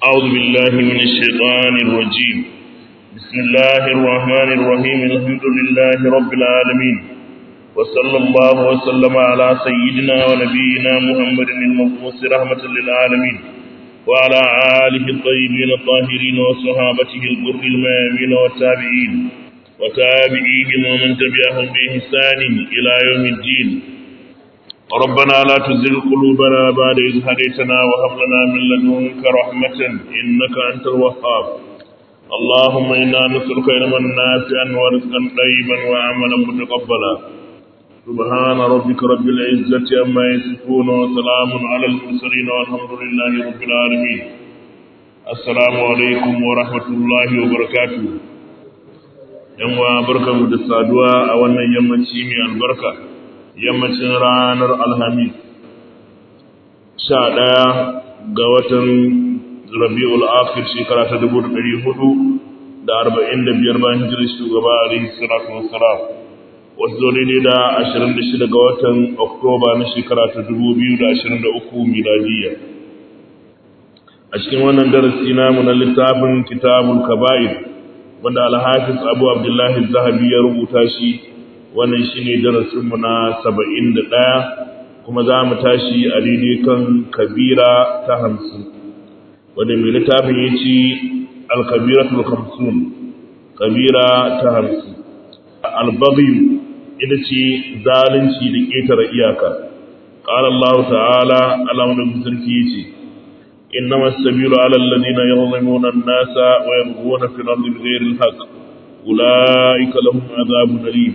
أعوذ بالله من الشيطان الرجيم بسم الله الرحمن الرحيم الحمد لله رب العالمين وصلى الله وسلم على سيدنا ونبينا محمد المبعوث رحمة للعالمين وعلى آله الطيبين الطاهرين وصحابته الغر الميامين والتابعين وتابعيهم ومن تبعهم بإحسان إلى يوم الدين ربنا لا تزغ قلوبنا بعد إذ هديتنا وهب لنا من لدنك رحمة إنك أنت الوهاب اللهم إنا نسألك علما نافعا ورزقا طيبا وعملا متقبلا سبحان ربك رب العزة عما يصفون وسلام على المرسلين والحمد لله رب العالمين السلام عليكم ورحمة الله وبركاته yan wa barkanmu da saduwa a wannan yammaci mai albarka yammacin ranar alhamis sha ɗaya ga watan rabi'ul akhir shekara ta dubu ɗari hudu da arba'in da biyar bayan hijirar shugaba alaihi salatu wassalam wasu zo daidai da ashirin da shida ga watan oktoba na shekara ta dubu biyu da ashirin da uku miladiyya a cikin wannan darasi namu na littafin kitabul kaba'ir wanda alhafiz abu abdullahi zahabi ya rubuta shi wannan shine darasinmu na saba'in da ɗaya kuma za mu tashi a daidai kan kabira ta hamsin wanda mai littafin ya ce alkabira ta hamsin kabira ta hamsin albagiyu ita ce zalunci da ƙetare iyaka ƙara Allah ta'ala alamun sarki ya ce إنما السبيل على الذين يظلمون الناس ويبغون في الأرض بغير الحق أولئك لهم عذاب أليم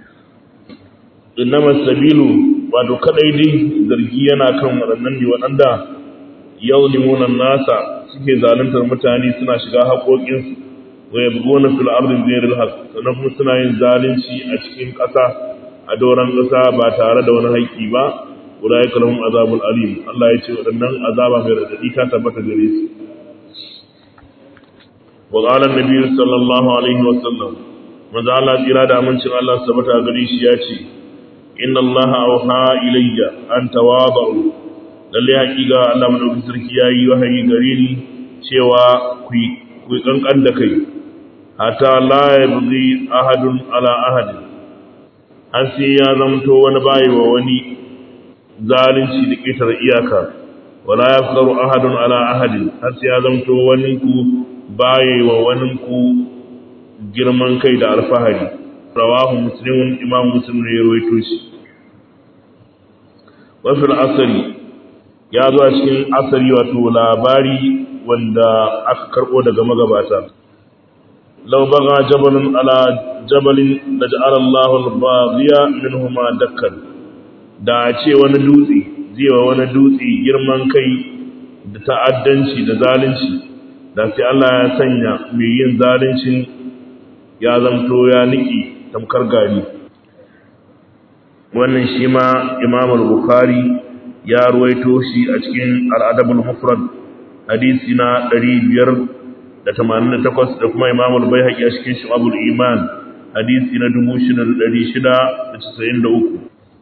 إنما السبيل wato kadai dai zargi yana kan waɗannan ne waɗanda yawlimuna nasa suke zaluntar mutane suna shiga haƙoƙinsu wa yabghuna fil ardi bighayri al sannan kuma suna yin zalunci a cikin ƙasa a doron ƙasa ba tare da wani haƙƙi ba ulaika lahum azabul alim Allah ya ce waɗannan azaba mai radadi ta tabbata gare su wa qala an-nabi sallallahu alaihi wa sallam manzo Allah tsira da amincin Allah sabata gare shi ya ce inna Allah auha ilayya an tawadu lalle hakika Allah madaukakin sarki yayi wahayi gare ni cewa ku ku kankan da kai hatta la yabghi ahadun ala ahad har sai ya zamto wani bayi wa wani zalunci da ƙetare iyaka wala yafkaru ahadun ala ahadin har sai ya zamto wani ku baye wa wani ku girman kai da alfahari rawahu muslimun imam muslim ne ya rawaito shi wa fil asri ya zo a cikin asari wato labari wanda aka karbo daga magabata law baga jabalun ala jabalin laj'ala Allahu al-baghiya minhuma dakkan da ce wani dutse zai wa wani dutse girman kai da ta'addanci da zalunci da sai Allah ya sanya mai yin zaluncin ya zamto ya niki tamkar gari wannan shi ma Imam al-Bukhari ya ruwaito shi a cikin al-Adab al-Mufrad hadisi na 588 da kuma Imam al-Baihaqi a cikin Shu'abul Iman hadisi na 6693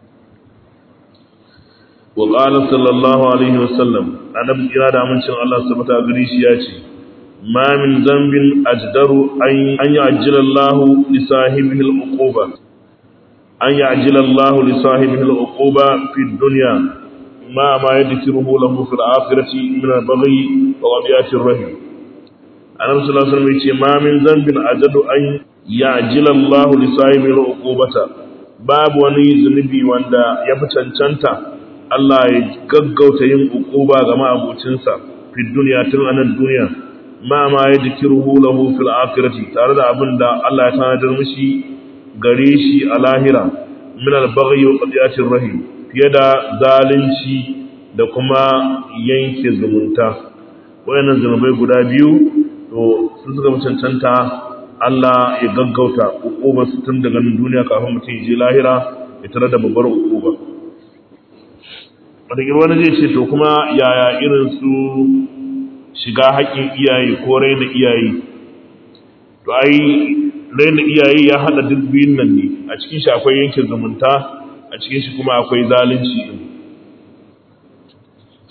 وقال صلى الله عليه وسلم أنا بإرادة da amincin Allah sabata gari shi ya ce ma min zambin ajdaru an ya'jila Allah li sahibihi al-uquba an ya'jila Allah li sahibihi al-uquba fi dunya ma ma yadkiruhu lahu fil akhirati min al-baghi wa wadiyati ar-rahim Annabi sallallahu alaihi wasallam ya ce ma min zambin ajdaru an ya'jila Allah li sahibihi al-uqubata babu wani zunubi wanda ya fi cancanta Allah ya gaggauta yin ukuba ga ma'abucinsa fi duniya tun a nan duniya ma ma ya dikiruhu lahu fil akhirati tare da abin da Allah ya tanadar mishi gare shi a lahira min al-baghi wa qadiyatir rahim fiye da zalunci da kuma yanke zumunta wayannan zunubai guda biyu to sun suka cancanta Allah ya gaggauta ukubar su tun daga nan duniya kafin mutum ya je lahira ya tare da babbar ukuba wataƙil wani zai ce to kuma yaya irin su shiga haƙƙin iyaye ko raina iyaye to ai raina iyaye ya haɗa duk biyun nan ne a cikin shi akwai yankin zumunta a cikin shi kuma akwai zalunci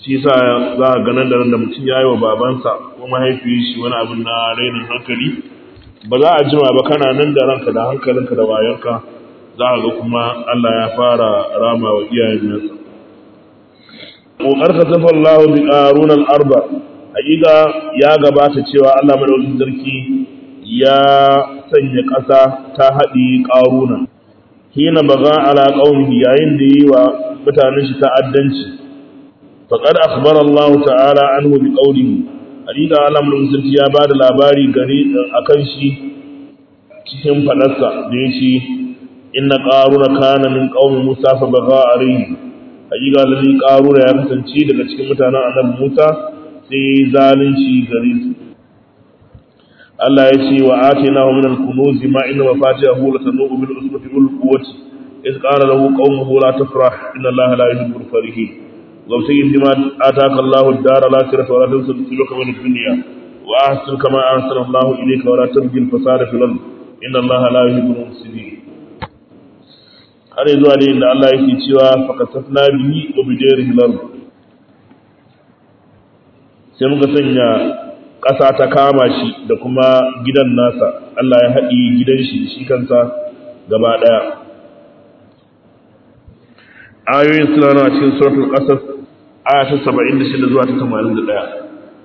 shi sa za a ganin da da mutum ya yi wa babansa ko mahaifiyar shi wani abin na rainin hankali ba za a jima ba kana nan da ranka da hankalinka da wayarka za a ga kuma Allah ya fara rama wa iyayen nasa ƙoƙar ka tafa Allah bi ƙarun al'arba haƙiƙa ya gabata cewa Allah madaukakin sarki ya sanya ƙasa ta haɗi ƙaruna hina baga ala qaumihi yayin da yi wa mutanen shi ta'addanci faqad akhbara Allah ta'ala anhu bi qawlihi hakika Allah mun sarki ya bada labari gare akan shi cikin fadarsa da yace inna qaruna kana min qaumi Musa fa baga alayhi hakika lalle qaruna ya kasance daga cikin mutanen annabi Musa sai zalunci gare su Allah ya ce wa atinahu min al-kunuz ma inna mafatihahu latanu bil usbati ul quwwati iz qala lahu qaumuhu la tafrah inna Allaha la yuhibbul farihin وابتغ فيما آتاك الله الدار الآخرة ولا تنس نصيبك من الدنيا وأحسن كما أحسن الله إليك ولا تبغي الفساد في الأرض إن الله لا يحب المفسدين har zuwa ne inda Allah yake cewa fakasafna bihi wa bidarihi al-ard sai muka sanya ƙasa ta kama shi da kuma gidan nasa Allah ya haɗi gidan shi shi kansa gaba ɗaya ayoyin suna na cikin suratul qasas aya ta 76 zuwa ta 81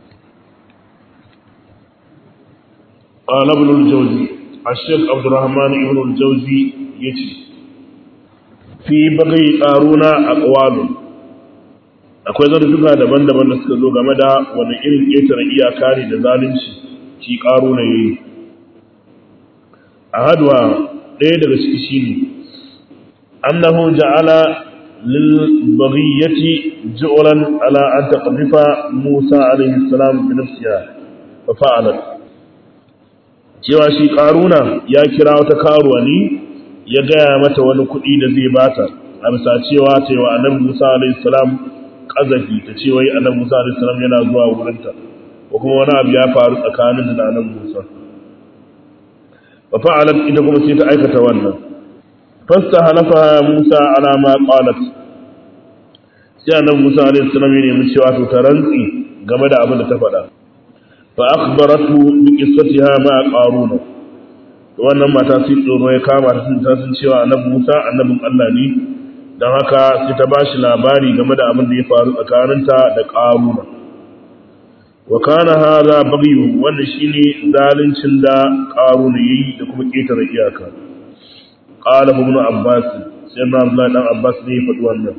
qala ibn al-jawzi ash-shaykh abdurrahman ibn al-jawzi yace fi bagai qaruna aqwalun akwai zartuka daban-daban da suka zo game da wani irin ƙetare iyaka ne da zalunci shi qaruna yayi a hadwa ɗaya daga ciki shine annahu ja'ala للبغية جعلا على أن تقذف موسى عليه السلام بنفسها ففعلت cewa shi ƙaruna ya kira wata karuwa ne ya gaya mata wani kuɗi da zai bata a bisa cewa ta yi wa annabi musa alaihissalam ƙazafi ta ce wai annabi musa alaihissalam yana zuwa wurinta ko kuma wani abu ya faru tsakanin da annabi musa fa fa'alat ita kuma sai ta aikata wannan فاستهلفها موسى على ما قالت sai annabi Musa alaihi salam ya nemi cewa to ta rantsi game da abin da ta faɗa fa akhbaratu bi qissatiha ma qaruna to wannan mata sai tsoro ya kama ta sun ta sun cewa annabi Musa annabin Allah ne dan haka sai ta bashi labari game da abin da ya faru tsakaninta da qaruna wa kana hadha baghyu wannan shine zaluncin da qaruna yayi da kuma ketare iyaka qala ibn abbas sai na Abdullah dan abbas ne ya faɗi wannan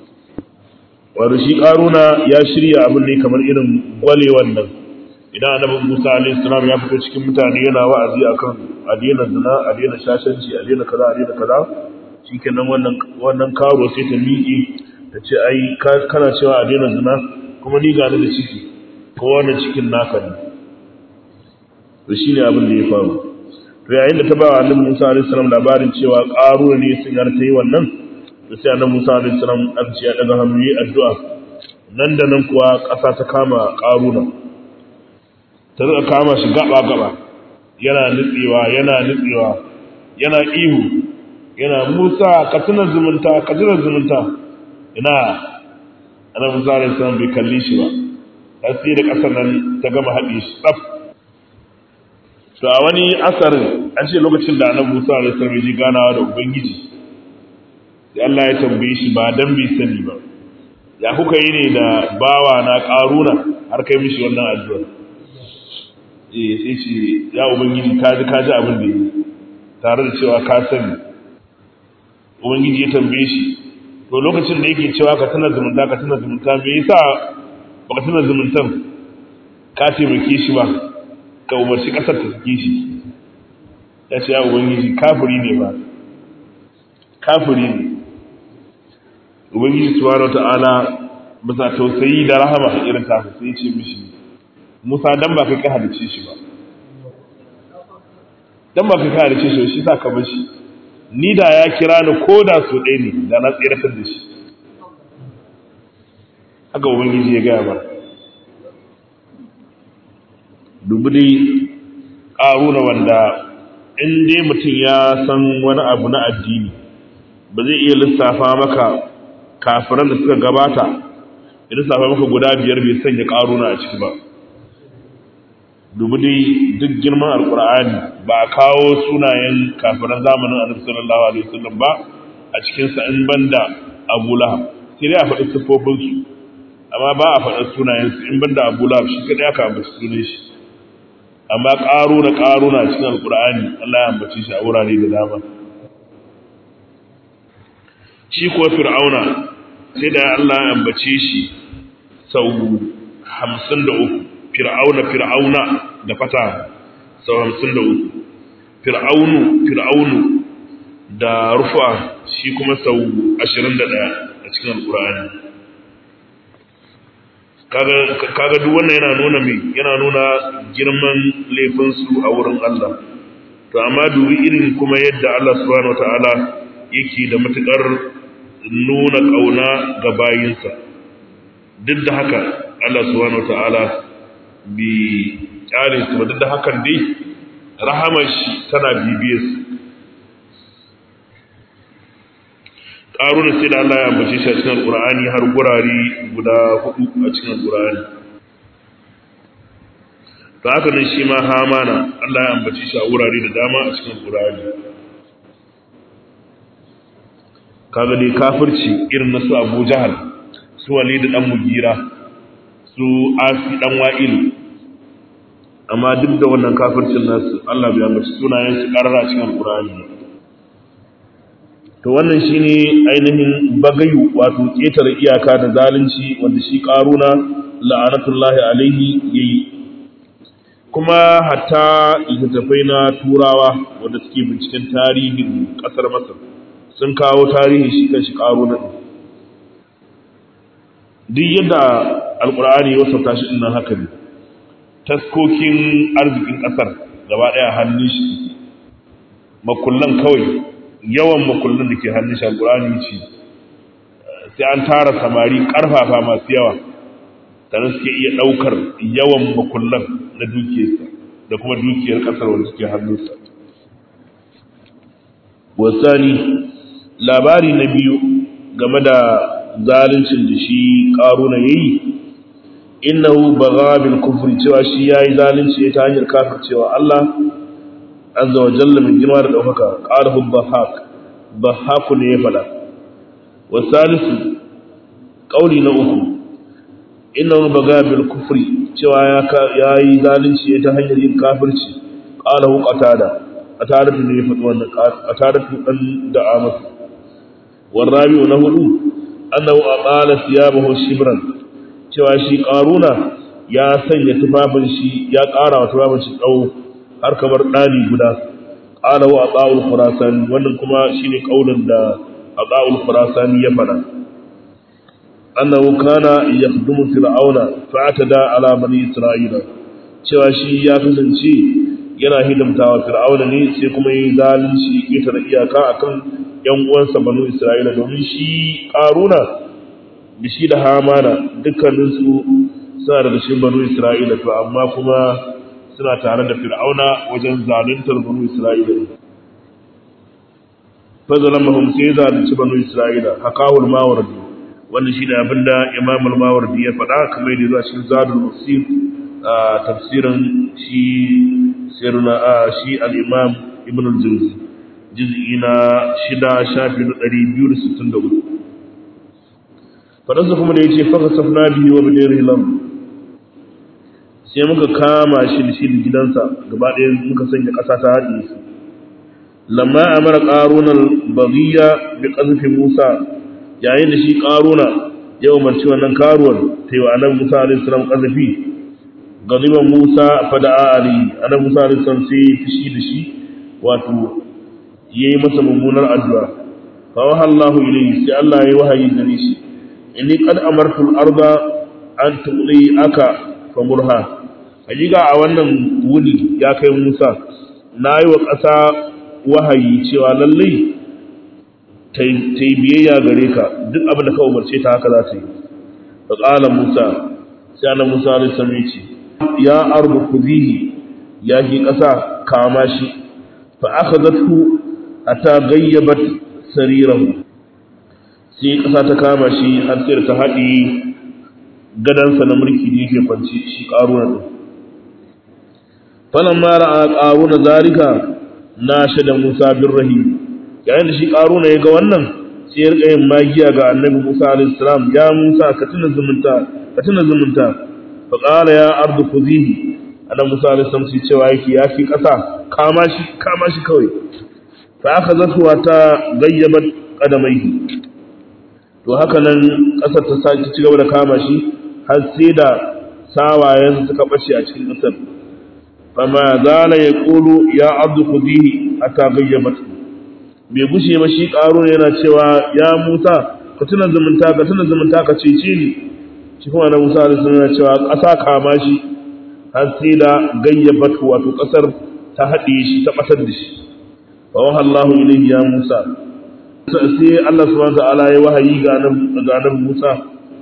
wanda shi karuna ya shirya abin ne kamar irin gwale wannan idan annabi Musa alaihi salam ya fito cikin mutane yana wa'azi akan a daina zina a daina shashanci a daina kaza a daina kaza shikenan wannan wannan karo sai ta miƙe ta ce ai kana cewa a daina zina kuma ni ga da ciki ko wannan cikin naka ne to shine abin da ya faru to yayin da ta ba wa annabi Musa alaihi salam labarin cewa karuna ne sun yarta yi wannan da sai annabi Musa alaihi salam an ce ya daga hannu yi addu'a nan da nan kuwa ƙasa ta kama ƙaruna ta rika kama shi gaba gaba yana nutsewa yana nutsewa yana ihu yana Musa ka tuna zumunta ka tuna zumunta ina annabi Musa alaihi salam bai kalli shi ba har sai da ƙasar nan ta gama haɗe shi tsaf to a wani asarin an ce lokacin da annabi Musa alaihi salam ya ji ganawa da ubangiji sai Allah ya tambaye shi ba dan bai sani ba ya kuka yi ne da bawa na karuna har kai mishi wannan addu'a eh sai ce ya ubangiji ka ji ka ji abin da yi tare da cewa ka sani ubangiji ya tambaye shi to lokacin da yake cewa ka tana zumunta ka tana zumunta me yasa baka tana zumuntan ka taimake shi ba ka umarci kasar ta sake shi ya ce ya ubangiji kafiri ne ba kafiri ne ubangiji subhanahu wata'ala bisa tausayi da rahama a irin ta sai ce mishi Musa dan ba kai ka halice shi ba dan ba kai ka halice shi shi sa ka bar shi ni da ya kira ni ko da so ɗaya ne da na tsiratar da shi haka ubangiji ya gaya mana dubu dai ƙaruna wanda in dai mutum ya san wani abu na addini ba zai iya lissafa maka kafiran da suka gabata idan safa maka guda biyar bai sanya ƙaruna a ciki ba dubi dai duk girman alkur'ani ba a kawo sunayen kafiran zamanin annabi sallallahu alaihi wasallam ba a cikin sa in banda Abu Lahab sai dai a faɗi sifofin su amma ba a faɗi sunayen su in banda Abu Lahab shi kadai aka ambaci sunan shi amma ƙaruna ƙaruna cikin alkur'ani Allah ya ambace shi a wurare da dama shi kuwa fir'auna sai da Allah ya ambace shi sau hamsin da uku fir'auna fir'auna da fata sau hamsin da uku fir'aunu fir'aunu da rufa shi kuma sau ashirin da ɗaya a cikin alƙur'ani kaga duk wannan yana nuna mai yana nuna girman laifinsu a wurin Allah to amma dubi irin kuma yadda Allah subhanahu wataala yake da matukar nuna ƙauna ga bayinsa duk da haka Allah subhanahu wataala bi kyale su duk da hakan dai rahamar shi tana bibiye su ƙarunan sai da Allah ya ambace shi a cikin alƙur'ani har gurare guda hudu a cikin alƙur'ani to haka nan shi ma hamana Allah ya ambace shi a wurare da dama a cikin alƙur'ani kaga dai kafirci irin na su Abu Jahal su Walid dan Mugira su Asi dan Wa'il amma duk da wannan kafircin nasu Allah bai ambaci sunayen su karara cikin Al-Qur'ani to wannan shine ainihin bagayu wato ketare iyaka da zalunci wanda shi Qaruna la'anatullahi alaihi yayi kuma hatta littattafai na turawa wanda suke binciken tarihin kasar Masar sun kawo tarihi shi kan shi Qaruna duk yadda alkur'ani ya wasauta shi dinnan haka ne taskokin arzikin kasar gaba daya hannun shi makullan kawai yawan makullan da ke hannun shi alkur'ani ce sai an tara samari karfafa masu yawa tare suke iya daukar yawan makullan na dukiyarsa da kuma dukiyar kasar wanda suke hannunsa wasani labari na biyu game da zaluncin da shi ƙaruna ya yi innahu baga bil kufri cewa shi ya yi zalunci ta hanyar kafir cewa Allah azza wa jalla min girma da ɗaukaka ƙarfin bahak bahaku ne ya faɗa wa salisu ƙauli na uku innahu baga bil kufri cewa ya yi zalunci ta hanyar yin kafirci ƙalahu qatada qatada ne ya faɗi wannan qatada ɗan da'a masa والرابع na hudu annahu aqala thiyabahu shibran cewa shi qaruna ya sanya tufafin shi ya ƙara wa tufafin shi tsawo har kamar dani guda qala wa aqaul khurasan wannan kuma shine kaulin da aqaul khurasan ya fada annahu kana yakhdumu fir'auna fa'atada ala bani isra'ila cewa shi ya kasance yana hidimtawa fir'auna ne sai kuma yi zalunci ita da iyaka akan ‘yan uwansa banu Isra'ila domin shi ƙaruna da shi da hamana dukkaninsu suna daga cikin banu Isra'ila to amma kuma suna tare da fir'auna wajen zaluntar banu Isra'ila ne. Fazalan mahum sai zalunci banu Isra'ila hakawul mawardi wanda shi da abin da imamul mawardi ya faɗa kamar yadda zuwa cikin zadul musir a tafsirin shi sirna shi al-imam ibn al-jawzi juz'i na shida shafi na ɗari biyu da sittin da uku faɗansa kuma da ya ce faka safna biyu wa bidai rilam sai muka kama shi da shi da gidansa gaba ɗaya muka sanya ƙasa ta haɗe su lamma a mara ƙarunar bagiya da ƙazafin musa yayin da shi ƙaruna ya umarci wannan karuwar ta yi wa annabi musa alaihi salam ƙazafi gaziban musa fada'a ali annabi musa alaihi salam sai fushi da shi wato yayi masa mummunar addu'a fa wa Allahu ilayhi sai Allah yayi wahayi gare shi inni qad amartu al-arda an tuqli aka famurha hakika a wannan wuni ya kai Musa nayi wa ƙasa wahayi cewa lalle ta yi biyayya gare ka duk abin da ka umarce ta haka za ta yi fa qala Musa sai annabi Musa alaihi salam ya ce ya ardu kuzihi ya ki ƙasa kama shi fa akhadhathu ata gayyabat sarirahu sai ƙasa ta kama shi har sai ta haɗi gadansa na mulki da yake kwanci shi ƙaruna ɗin falan mara a ƙaruna zarika na shaida musa bin rahim yayin da shi ƙaruna ya ga wannan sai ya rika yin magiya ga annabi musa alaihi salam ya musa ka tuna zumunta ka tuna zumunta fa qala ya ardu khuzihi annabi musa alaihi salam sai cewa yake ya fi ƙasa kama shi kama shi kawai fa aka zatuwa ta gayyabat qadamaihi to haka nan ƙasar ta sake ci gaba da kama shi har sai da sawayen suka bace a cikin ƙasar fama zala ya ƙulu ya abdu kudihi a tagayyabat bai gushe ba shi ƙaro yana cewa ya musa ka tuna zumunta ka tuna zumunta ka cece ni shi kuma na musa da suna cewa ƙasa kama shi har sai da gayyabat wato ƙasar ta haɗe shi ta ɓatar da shi fa waha Allahu ilayhi ya Musa sai Allah subhanahu wa ta'ala ya wahayi ga nan Musa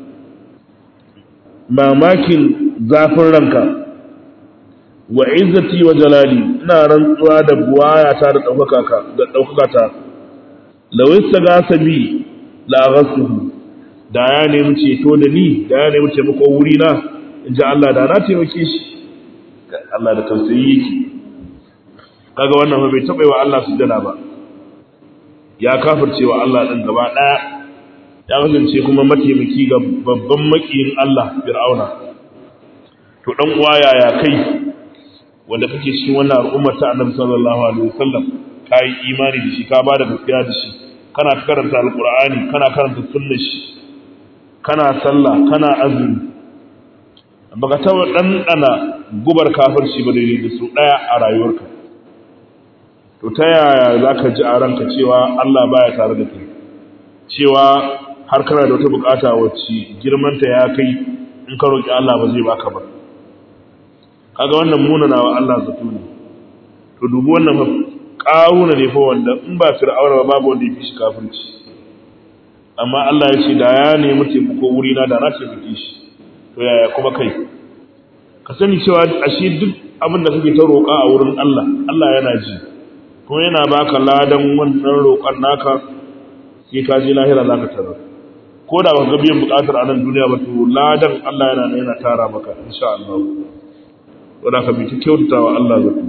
mamakin zafin ranka wa izzati wa jalali ina rantsuwa da buwaya ta da daukaka ka da daukaka ta law istagasa bi la ghasuhu da ya nemi ceto da ni da ya nemi taimako wuri na inji Allah da na taimake shi Allah da tausayi yake kaga wannan ba bai taɓa wa Allah sujjada ba ya kafirce wa Allah din gaba daya ya kasance kuma mataimaki ga babban makiyin Allah Fir'auna to dan uwa yaya kai wanda kake cikin wannan al'ummar ta Annabi sallallahu alaihi wasallam kai imani da shi ka bada gaskiya da shi kana karanta alqur'ani kana karanta sunnar shi kana sallah kana azumi baka taɓa ɗanɗana gubar kafirci ba daidai da su ɗaya a rayuwarka to ta yaya za ka ji a ranka cewa Allah baya tare da kai cewa har kana da wata bukata wacce girmanta ya kai in ka roƙi Allah ba zai baka ba kaga wannan munana wa Allah zato ne to dubi wannan fa ƙaruna ne fa wanda in ba fir'auna ba babu wanda ya fi shi kafirci amma Allah ya ce da ya nemi taimako wuri na da na taimake shi to yaya kuma kai ka sani cewa ashe duk abin da kake ta roƙa a wurin Allah Allah yana ji kuma yana baka ladan wannan roƙon naka sai ka je lahira zaka tarar ko da baka biyan buƙatar a nan duniya ba to ladan Allah yana yana tara maka insha Allah wanda ka bi ta kyautata wa Allah zato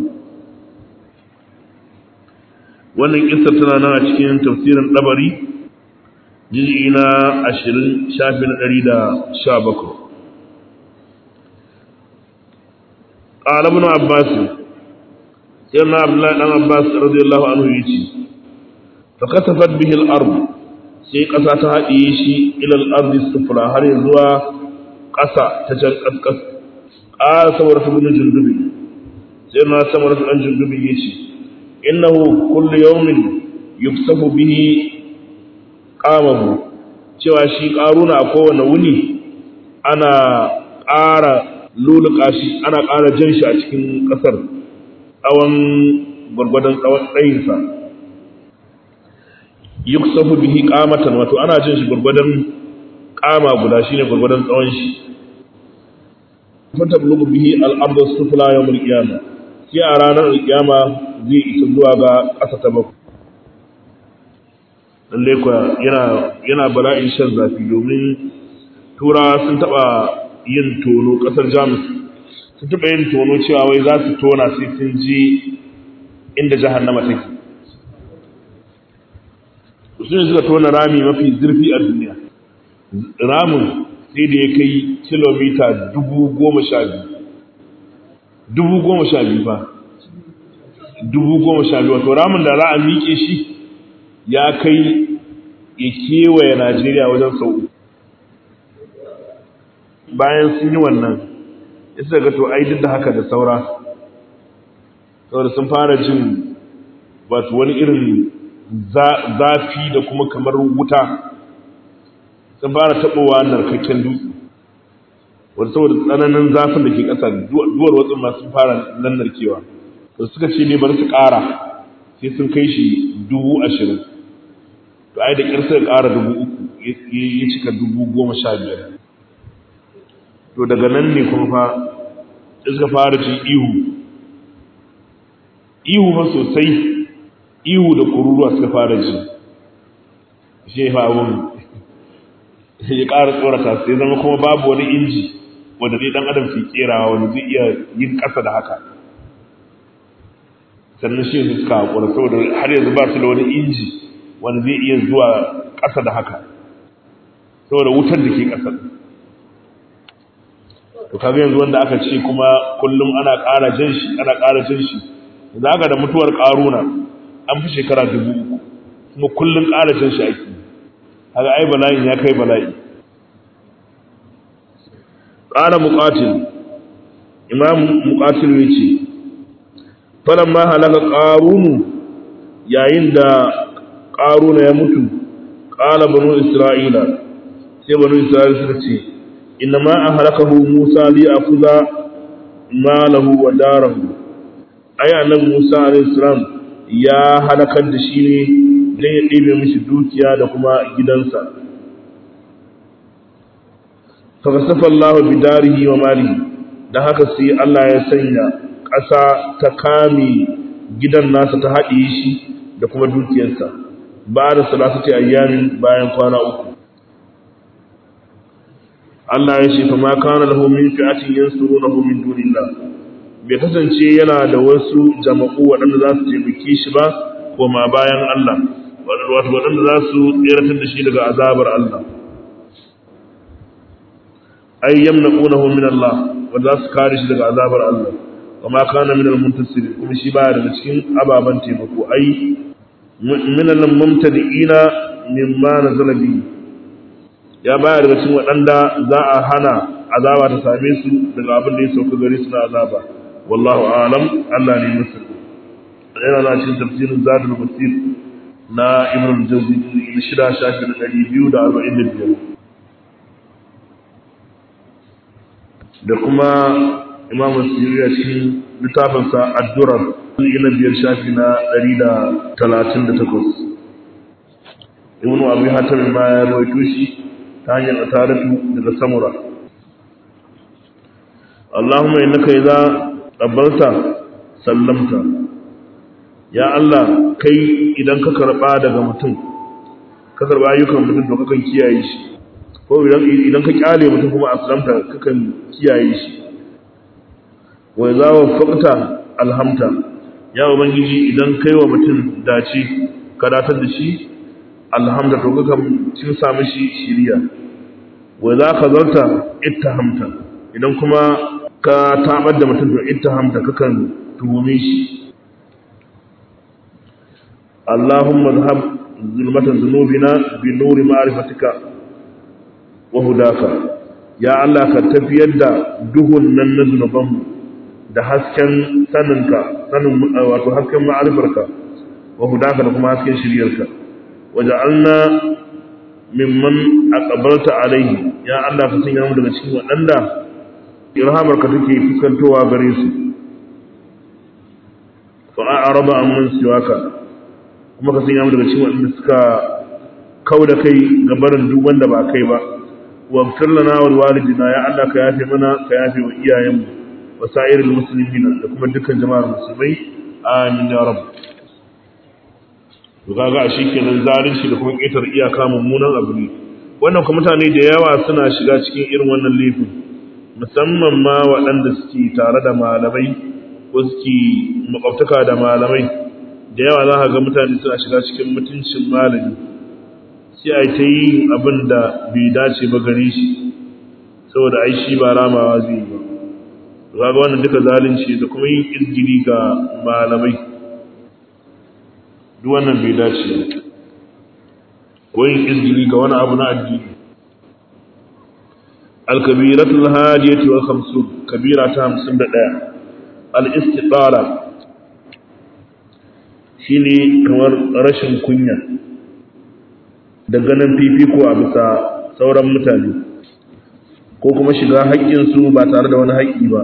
wannan kissa tana nan a cikin tafsirin dabari juz'i na 20 shafi na 117 قال ابن عباس سيدنا عبد الله بن عباس رضي الله عنه يجي فكتفت به الارض sai ƙasa ta haɗiye shi ilal ardi sufla har ya zuwa ƙasa ta can ƙasƙas ƙara samar ta gudun jundubi sai na samar ta ɗan jundubi ya ce innahu kullu yawmin yuksafu bihi qamahu cewa shi ƙaruna a kowane wuni ana ƙara luluka shi ana ƙara jan shi a cikin ƙasar tsawon gwargwadon tsawon tsayinsa yuksafu bihi qamatan wato ana jan shi gwargwadon ƙama guda shine gwargwadon tsawon shi fatablugu bihi al-ardu sufla yawm al-qiyamah sai a ranar al-qiyama zai isa zuwa ga ƙasa ta bakwai lalle kuwa yana yana bala'in shan zafi domin turawa sun taɓa yin tono ƙasar jamus su taɓa yin tono cewa wai za su tona sai sun je inda jahannama take su ne suka tona rami mafi zurfi a duniya ramin sai da ya kai kilomita dubu goma sha biyu dubu goma sha biyu ba dubu goma sha biyu wato ramin da za a miƙe shi ya kai ya kewaye najeriya wajen sau bayan sun yi wannan isa ga to ai duk da haka da saura saboda sun fara jin wato wani irin zafi da kuma kamar wuta sun fara taɓowa narkakken dutse wadda saboda tsananin zafin da ke ƙasa duwar watsin masu fara nan narkewa to suka ce ne bari su ƙara sai sun kai shi dubu ashirin to ai da ƙirsa ƙara dubu uku ya cika dubu goma sha biyar to daga nan ne kuma fa suka fara cin ihu ihu fa sosai ihu da kururuwa suka fara ji shi fa abun ya ƙara tsorata sai zama kuma babu wani inji wanda zai dan adam ke kerawa wanda zai iya yin ƙasa da haka sannan shi yanzu suka haƙura saboda har yanzu ba su da wani inji wanda zai iya zuwa ƙasa da haka saboda wutar da ke ƙasa to kaga yanzu wanda aka ce kuma kullum ana ƙara jan shi ana ƙara jan shi za ka da mutuwar ƙaruna an fi shekara dubu uku kuma kullum ƙara jan shi ake haka ai bala'in ya kai bala'i ƙara muƙatil imam muƙatil ya ce falon ma halaka ƙarunu yayin da ƙaruna ya mutu ƙala banu isra'ila sai banu isra'ila suka ce inna ma a halakahu musa li a kuza malahu wa darahu ai annabi musa alaihi ya halakar da shi ne don ya ɗebe mishi dukiya da kuma gidansa fakasafa Allah bidarihi wa malihi da haka sai Allah ya sanya ƙasa ta kame gidan nasa ta haɗe shi da kuma dukiyarsa ba da salasati ayyamin bayan kwana uku Allah ya ce fa ma kana lahu min fi'atin yansurunahu min dunillah bai kasance yana da wasu jama'u waɗanda za su taimake shi ba koma bayan Allah wato waɗanda za su tseratar da shi daga azabar Allah ay yamnaqunahu min Allah wanda za su kare shi daga azabar Allah kama kana min al-muntasir kuma shi baya daga cikin ababan taimako ai min al-mumtadiina mimma nazala bi ya baya daga cikin waɗanda za a hana azaba ta same su daga abin da ya sauka gare su na azaba wallahu a'lam Allah ne musul yana na cikin tafsirin zadul masir na ibn al-jawzi na shida shafi na ɗari biyu da arba'in da biyar da kuma imam siriya cikin littafinsa addurar na biyar shafi na ɗari da talatin da takwas ibn abu hatar ma ya rawaito shi ta hanyar ataratu daga samura Allahumma innaka idza qabbalta sallamta ya Allah kai idan ka karba daga mutum ka karba ayyukan mutum to kakan kiyaye shi ko idan idan ka kyale mutum kuma aslamta kakan kiyaye shi wa idza wafaqta alhamta ya ubangiji idan kai wa mutum dace ka datar da shi alhamda to kakan cin samu shi shiriya wa idza khazalta ittahamta idan kuma ka tabar da mutum to ittahamta kakan tuhume shi اللهم اذهب ظلمة ذنوبنا بنور معرفتك وهداك يا الله كتفيد da duhun nan na zunubanmu da hasken saninka sanin wato hasken ma'arifarka wa hudaka da kuma hasken shiryarka waja'alna mimman aqbalta alaihi ya Allah ka sanya mu daga cikin waɗanda irhamarka take fuskantowa gare su fa a'raba amman siwaka kuma ka sanya mu daga cikin waɗanda suka kau da kai ga barin duk wanda ba kai ba wa lana wal walidina ya Allah ka yafe mana ka yafe wa iyayenmu wa sa'iril muslimin da kuma dukkan jama'ar musulmai amin ya rabb to kaga shi kenan zalunci da kuma ƙetar iyaka mummunan abu ne wannan kuma mutane da yawa suna shiga cikin irin wannan laifin musamman ma waɗanda suke tare da malamai ko suke makwabtaka da malamai da yawa za ka ga mutane suna shiga cikin mutuncin malami sai a ta yi abin da bai dace ba gare shi saboda ai shi ba ramawa zai yi ba ga wannan duka zalunci da kuma yin izgiri ga malamai duk wannan bai dace ko yin izgiri ga wani abu na addini al-kabiratul hadiyati wal khamsun kabira ta 51 al-istitara shine kamar rashin kunya da ganin fifiko a bisa sauran mutane ko kuma shiga haƙƙinsu ba tare da wani haƙƙi ba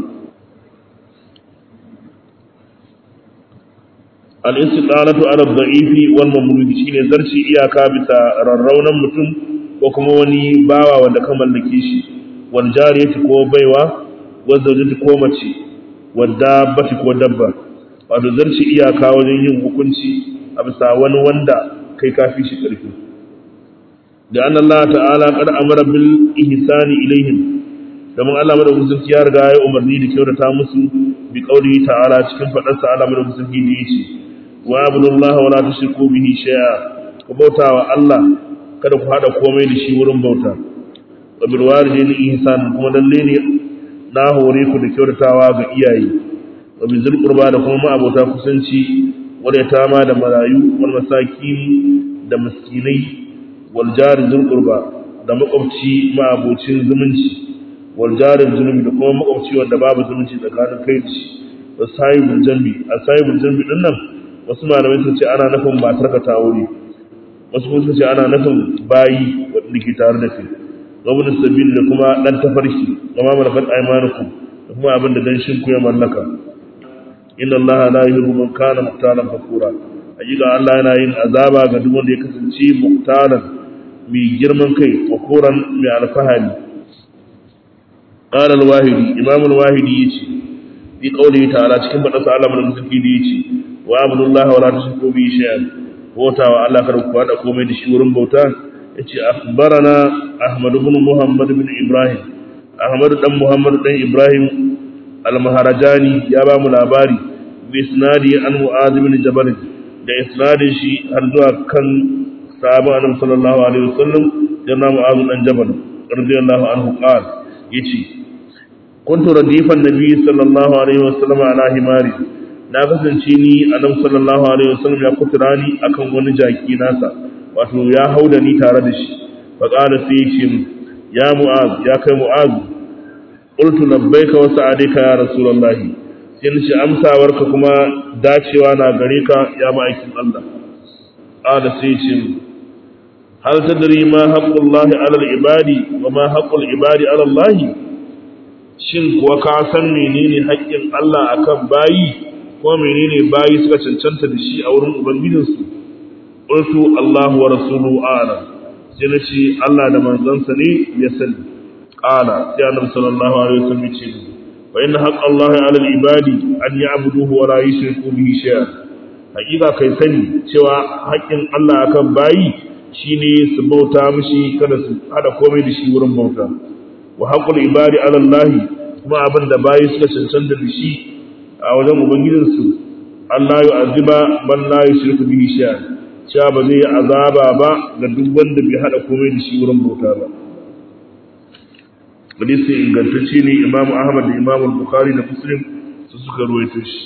al'insiɗalatu ala da'ifi wal mamludi shine zarci iyaka bisa rarraunan mutum ko kuma wani bawa wanda ka mallake shi wal jariyati ko baiwa wal zawjati ko mace wal dabbati ko dabba wato zarci iyaka wajen yin hukunci a bisa wani wanda kai kafi shi ƙarfi da anna Allah ta'ala qad amara bil ihsani ilaihim domin Allah madaukakin sarki ya riga ya umarni da kyautata musu bi qauli ta'ala cikin fadar sa Allah madaukakin sarki da yace wa abudullaha wa la tushriku bihi shay'a ku bauta wa Allah kada ku hada komai da shi wurin bauta wa bil walidayni ihsan kuma lalle ne na hore ku da kyautatawa ga iyaye wa bi zul qurba da kuma abota kusanci wanda ta ma da marayu wal masakin da miskinai wal jari zul qurba da makwabci ma abocin zumunci wal jari zunubi da kuma makwabci wanda babu zumunci tsakanin kai da shi wa sahibul jambi a sahibul jambi din nan wasu malamai sun ce ana nufin matar ka ta wuri wasu kuma sun ce ana nufin bayi wanda ke tare da kai wabin sabil da kuma dan tafarki kama malakat aymanukum da kuma abin da dan shinku ya mallaka inna Allah la yuhibbu man kana muhtalan fakura hakika Allah yana yin azaba ga duk wanda ya kasance muhtalan mai girman kai fakuran mai alfahari qala al-wahidi imam al-wahidi yace fi qawlihi ta'ala cikin fadasa Allah mun zuki da yace wa abdullahi wa la tushriku bi shay'an bauta wa Allah kar ku hada komai da shi wurin bauta yace akhbarana ahmad ibn muhammad ibn ibrahim ahmad dan muhammad dan ibrahim al-maharajani ya ba mu labari bi isnadi an mu'adh ibn jabal da isnadin shi har zuwa kan sahaba annabi sallallahu alaihi wasallam yana mu'adh dan jabal radiyallahu anhu qala yace kuntu radifan nabi sallallahu alaihi wasallam ala himari na kasance ni annabi sallallahu alaihi wasallam ya kutura ni akan wani jaki nasa wato ya hauda ni tare da shi fa qala sai ce ya mu'az ya kai mu'az qultu labbaika wa sa'adika ya rasulullah sai ni ce amsawarka kuma dacewa na gare ka ya ma'aikin Allah qala sai ce hal tadri ma haqqullahi 'ala al-ibadi wa ma haqqul ibadi 'ala Allah shin kuwa ka san menene haƙƙin Allah akan bayi ko menene bayi suka cancanta da shi a wurin ubangijinsu qultu Allahu wa rasuluhu a'lam sai na ce Allah da manzansa ne ya sani qala sai annabi sallallahu alaihi wasallam ce wa inna haqqa Allah 'ala al-ibadi an ya'buduhu wa la yushriku bihi shay'an hakika kai sani cewa haƙƙin Allah akan bayi shine su bauta mishi kada su hada komai da shi wurin bauta wa haqqul ibadi 'ala Allah kuma abin da bayi suka cancanta da shi a wajen ubangijinsu Allah ya aziba man la yushriku bihi shay'an cewa ba zai azaba ba ga duk wanda bai hada komai da shi wurin bauta ba hadisi ingantacce ne Imam Ahmad da Imam Bukhari da Muslim su suka ruwaito shi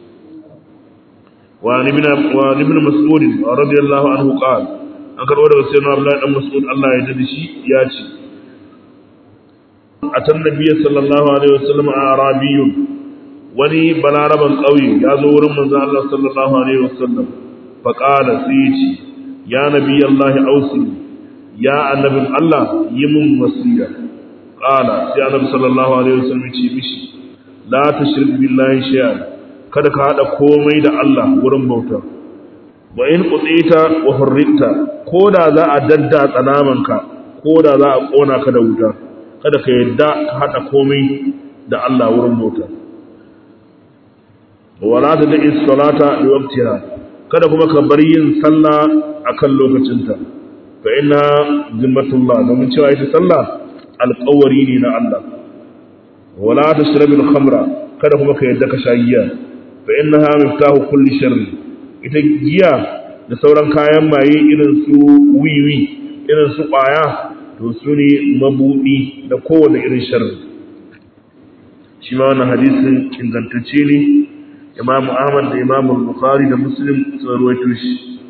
wa ibn wa ibn Mas'ud radiyallahu anhu qala an karbo daga sayyidina Abdullah dan Mas'ud Allah ya dade shi ya ce atan nabiyyi sallallahu alaihi wasallam arabiyyun wani balaraban ƙauye ya zo wurin manzan Allah sallallahu Alaihi wasallam faƙala sai ya ce ya nabi Allah ausi ya annabin Allah yi mun wasiya ƙala sai annabi sallallahu Alaihi wasallam ce mishi la ta shirk billahi shay'an kada ka haɗa komai da Allah wurin bauta wa in qutita wa hurrita ko da za a dadda tsanamanka ko da za a ƙona ka da wuta kada ka yadda ka haɗa komai da Allah wurin bauta wala ta da salata da waqtiha kada kuma ka bar yin sallah akan lokacinta fa inna zimmatullah domin cewa ita sallah alƙawari ne na Allah wala tashrabil khamra kada kuma ka yadda ka sha giya fa innaha miftahu kulli sharri ita giya da sauran kayan maye irin su wiwi irin su ƙwaya to su ne mabudi da kowane irin sharri shi ma wannan hadisin ingantacce ne imamu ahmad da imamu bukhari da muslim sun ruwaito shi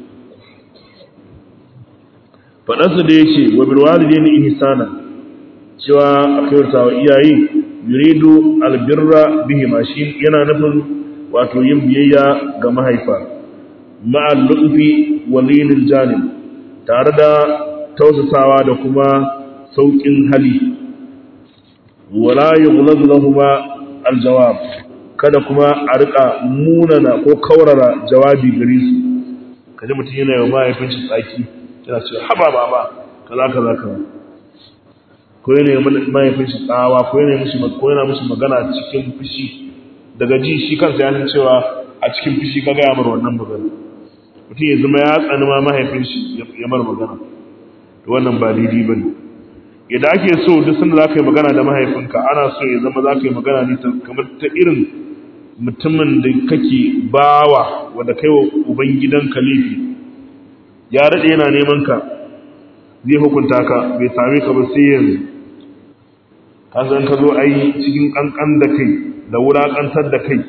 faɗansa da ya ce wa bilwalide ni ihsana cewa a kyautata wa iyaye yuridu albirra bihi ma shi yana nufin wato yin biyayya ga mahaifa ma'al lutfi wa linil janib tare da tausasawa da kuma sauƙin hali wala yughlaz lahumu aljawab kada kuma a rika munana ko kaurara jawabi gare su kaji mutum yana yawan mahaifin shi tsaki yana cewa haba baba kaza kaza kaza ko yana yawan mahaifin shi tsawa ko yana mishi ko yana mishi magana cikin fushi daga ji shi kansa ya san cewa a cikin fushi ka gaya mar wannan magana mutum ya zama ya tsani ma mahaifin shi ya mar magana to wannan ba daidai ba ne idan ake so duk sanda za ka yi magana da mahaifinka ana so ya zama za ka yi magana ne kamar ta irin mutumin da kake bawa wanda kai wa ubangidan kalifi ya daɗe yana neman ka zai hukunta ka bai same ka ba sai yanzu ka san ka zo ai cikin ƙanƙan da kai da wulaƙantar da kai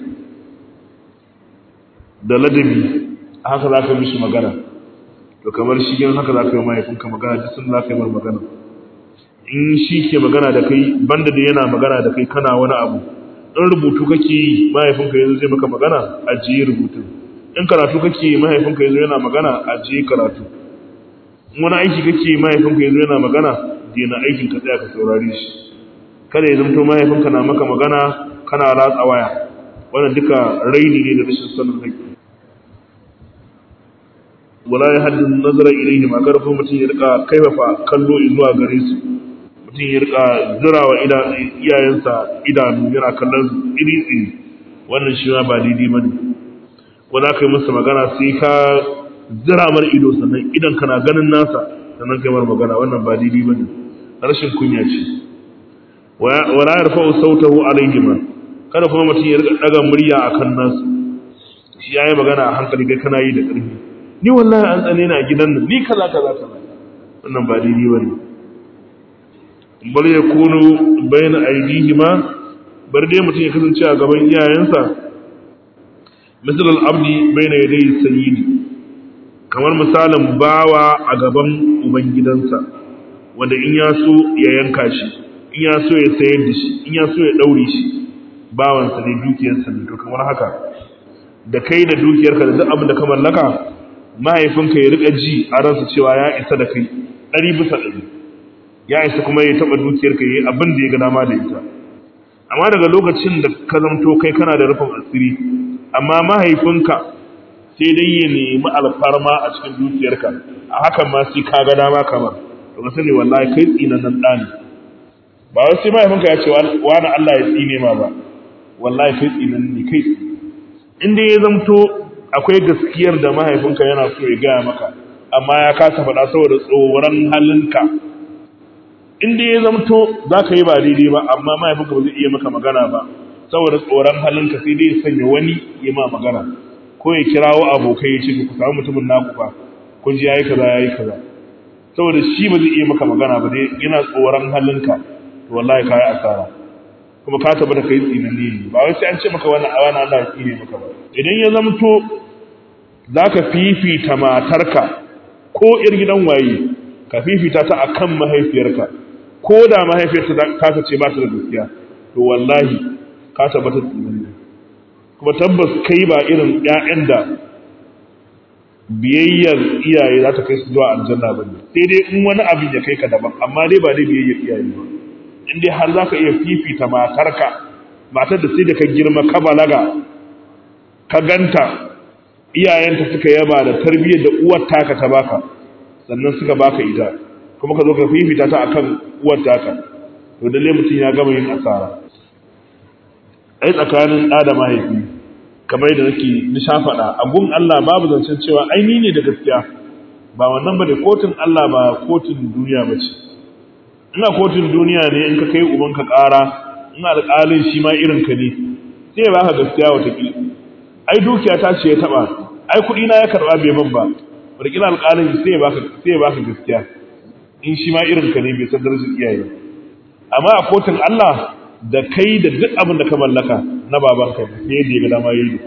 da ladabi haka za ka mishi magana to kamar shi gina haka za ka yi mahaifinka magana duk sun za ka yi mar magana in shi ke magana da kai banda da yana magana da kai kana wani abu in rubutu kake yi mahaifinka yanzu zai maka magana ajiye rubutun in karatu kake yi mahaifinka yanzu yana magana ajiye karatu in wani aiki kake yi mahaifinka yanzu yana magana daina aikin ka tsaya ka saurare shi kada ya zamto mahaifinka na maka magana kana ratsa waya wannan duka raini ne da rashin sanin haƙƙi wala ya haddin nazara ilaihi ma karfin mutum ya rika kaifafa kallo zuwa gare su mutum ya rika zirawa iyayensa idanu yana kallon su iri iri wannan shi ma ba daidai bane ko za ka yi masa magana sai ka zira mar ido sannan idan kana ganin nasa sannan kai mar magana wannan ba daidai bane rashin kunya ce wala yarfa'u sautahu alaihima kada kuma mutum ya rika daga murya akan nasu shi yayi magana a hankali kai kana yi da ƙarfi ni wallahi an tsane na gidan nan ni kaza kaza kaza wannan ba daidai bane bal yakunu bayna aydihima bar dai mutum ya kasance a gaban iyayensa misal al-abdi bayna yaday sayyidi kamar misalin bawa a gaban ubangidansa wanda in ya so ya yanka shi in ya so ya sayar da shi in ya so ya daure shi bawansa ne dukiyarsa ne to kamar haka da kai da dukiyarka da duk abin da ka mallaka mahaifinka ya rika ji a ransa cewa ya isa da kai ɗari bisa ɗari ya isa kuma ya taɓa dukiyarka ya yi abin da ya ga dama da ita amma daga lokacin da ka zamto kai kana da rufin asiri amma mahaifinka sai dai ya nemi alfarma a cikin dukiyarka a hakan ma sai ka ga dama kamar to ka sani wallahi kai tsinan nan ɗani ba wai sai mahaifinka ya ce wani Allah ya tsine ma ba wallahi kai tsinan ne kai in dai ya zamto akwai gaskiyar da mahaifinka yana so ya gaya maka amma ya kasa faɗa saboda tsoron halinka in dai ya zamto za ka yi ba daidai ba amma mahaifinka ba zai iya maka magana ba saboda tsoron halinka sai dai ya sanya wani ya ma magana ko ya kirawo abokai ya ce ku samu mutumin naku fa kun ji yayi kaza yayi kaza saboda shi ba zai iya maka magana ba dai yana tsoron halinka to wallahi ka yi asara kuma ka tabbata kai tsinanne ne ba wai sai an ce maka wannan a wannan Allah ya tsine maka ba idan ya zamto zaka fifita matarka ko ir gidan waye ka fifita ta akan mahaifiyarka ko da mahaifiyarta ta ce ba ta da gaskiya to wallahi ka tabbata tsinanne kuma tabbas kai ba irin ƴaƴan da biyayyar iyaye za ta kai su zuwa aljanna ba ne sai dai in wani abin ya kai ka daban amma dai ba dai biyayyar iyaye ba in dai har za ka iya fifita matarka matar da sai da ka girma ka balaga ka ganta iyayenta suka yaba da tarbiyyar da uwar taka ta baka sannan suka baka ita kuma ka zo ka fifita ta akan uwar taka to dalle mutum ya gama yin asara ai tsakanin ɗa da mahaifi kamar yadda nake nisha faɗa a gun Allah babu zancen cewa ai ni ne da gaskiya ba wannan bane kotun Allah ba kotun duniya ba ce ina kotun duniya ne in ka kai ubanka ƙara in alƙalin shi ma irin ka ne sai ya baka gaskiya wata ki ai dukiya ta ce ya taba ai kuɗi na ya karɓa bai ban ba wata alƙalin sai ya baka sai ya baka gaskiya in shi ma irin ka ne bai san darajar iyaye amma a kotun Allah da kai da duk abin da ka mallaka na babanka ne yadda ya ga dama yayi